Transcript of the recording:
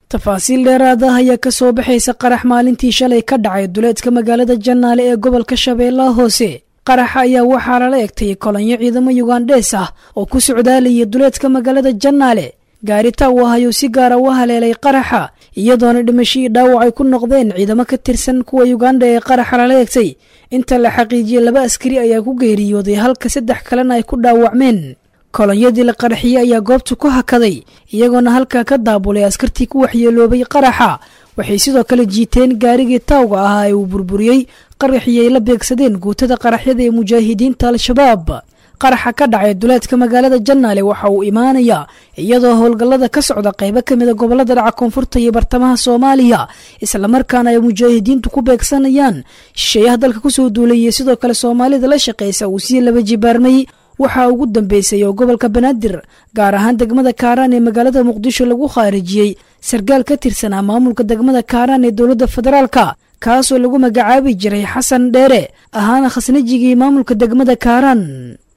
tafaasiil dheeraad ah ayaa ka soo baxaysa qarax maalintii shalay ka dhacay duleedka magaalada jannaale ee gobolka shabeellaha hoose qaraxa ayaa waxaa lala egtay kolonyo ciidamo yugandhees ah oo ku socdaalayay duleedka magaalada jannaale gaaritaa uu ahayuu si gaara u haleelay qaraxa iyadoona dhimashadii dhaawac ay ku noqdeen ciidamo ka tirsan kuwa yuganda ee qaraxa lala egtay inta la xaqiijiyey laba askari ayaa ku geeriyooday halka saddex kalena ay ku dhaawacmeen kolonyadii la qaraxiyey ayaa goobta ku hakaday iyagoona halkaa ka daabulay askartii ku waxyeeloobay qaraxa waxay sidoo kale jiiteen gaarigii taawga ahaa ee uu burburiyey qaraxii ay la beegsadeen guutada qaraxyada ee mujaahidiinta al-shabaab qaraxa ka dhacay duleedka magaalada jannaale waxa uu imaanayaa iyadoo howlgallada ka socda qaybo ka mida gobollada dhaca koonfurta iyo bartamaha soomaaliya islamarkaana ay mujaahidiintu ku beegsanayaan shisheeyaha dalka kusoo duulayay sidoo kale soomaalida la shaqaysa uu sii laba jibaarmay waxaa ugu dambeysay oo gobolka banaadir gaar ahaan degmada kaaraan ee magaalada muqdisho lagu khaarijiyey sarkaal ka tirsanaa maamulka degmada kaaraan ee dowladda federaalka kaasoo lagu magacaabi jiray xasan dheere ahaana khasnajigii maamulka degmada kaaraan